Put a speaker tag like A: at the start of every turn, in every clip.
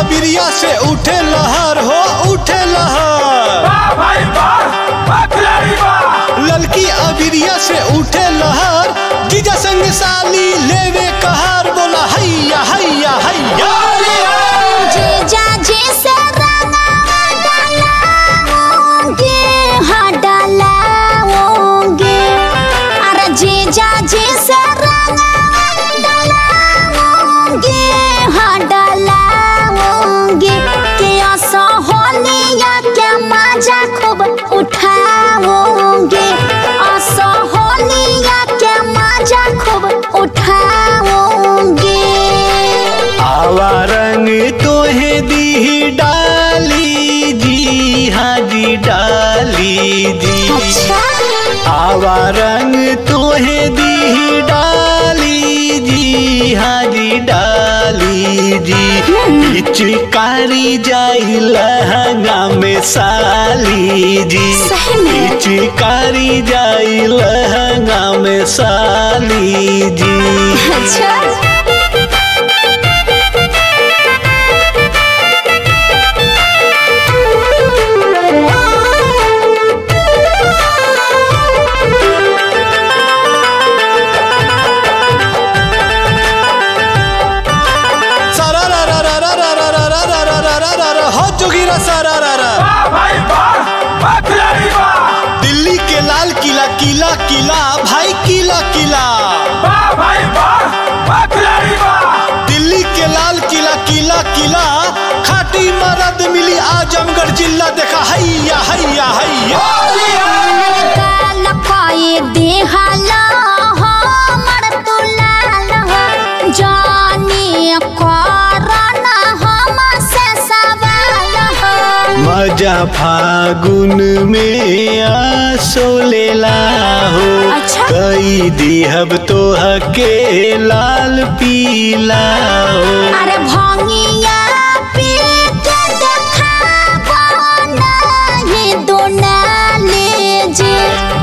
A: अबिरिया से उठे लहर हो उठे लहर
B: वाह भाई वाह वाह खिलाड़ी वाह
A: ललकी अबिरिया से उठे लहर जीजा संग साली लेवे कहर बोला हैया हैया हैया
C: जीजा जी से रंगावा डलाओगे हाँ डलाओगे अरे जीजा जी से रंगावा डलाओगे हाँ डलाओगे के असहोलिया के मजा खूब उठाओगे असहोलिया के मजा खूब उठाओगे
A: आवा रंग तोहे दी डाली जी हाँ जी डाली जी
C: अच्छा
A: आवा रंग तोहे दी डाली जी हाँ जी डाली जी पिचकारी जाई लहंगा में साली जी
C: सही में?
A: पिचकारी जाई लहंगा में साली जी
C: अच्छा
A: सारा रा रा रा रा रा रा रा रा रा रा रा रा रा हो जोगिरा सारा रा रा
B: वाह भाई वाह वाह खिलाड़ी वाह
A: दिल्ली के लाल किला किला किला भाई किला किला
B: वाह भाई वाह वाह खिलाड़ी वाह
A: दिल्ली के लाल किला किला किला खाटी मरद मिली आजमगढ़ जिला देखा हैया हैया हैया
C: काल पाए देहाला हमर तुलाल हो जाने करना हम से सवाल हो
A: मजा फागुन में आसो लेला हो
C: अच्छा।
A: कई दिहब तो हके लाल पीला हो
C: अरे भंगिया पी के देखाबो ना ये दोनाले जे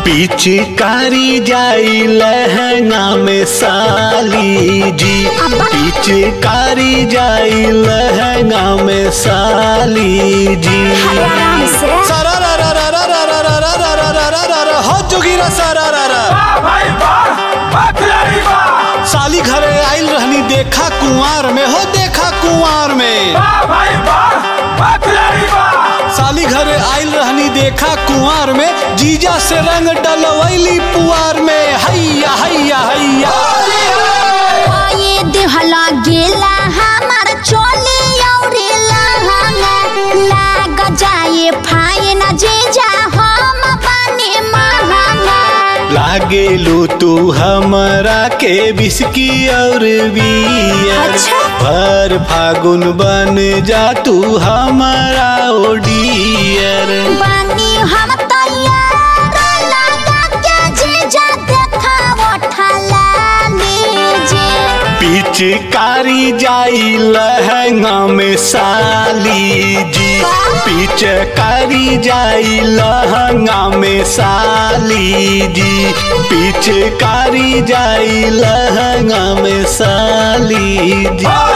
A: पिचकारी जाई लहंगा में साली जी
C: अब्बा।
A: पिचकारी जाई लहंगा में साली जी
C: अरे आराम से
A: सारा रा रा रा रा रा रा रा रा रा रा रा रा रा हो जोगिरा सारा रा रा
B: वाह भाई वाह वाह खिलाड़ी वाह
A: साली घरे आइल रहनी देखा कुंवार में हो देखा कुंवार में
B: वाह भाई वाह वाह खिलाड़ी वाह
A: साली घरे आइल रहनी देखा कुंवार में जीजा से रंग डलवैली पुआर में हैया हैया हैया
C: ये देहला गेला हमार चोली औरे लहंगा लाग जाए फाइन जीजा हम बने महंगा
A: लागेलू तू हमरा के बिस्की और बियर
C: अच्छा।
A: भर फागुन बन जा तू हमारा ओडियर
C: बनी हम तैयार लगा के जीजा देखा उठला लीजिए
A: पिचकारी जाई लहंगा में साली जी पिचकारी जाई लहंगा में साली जी पिचकारी जाई लहंगा में साली जी
B: वाह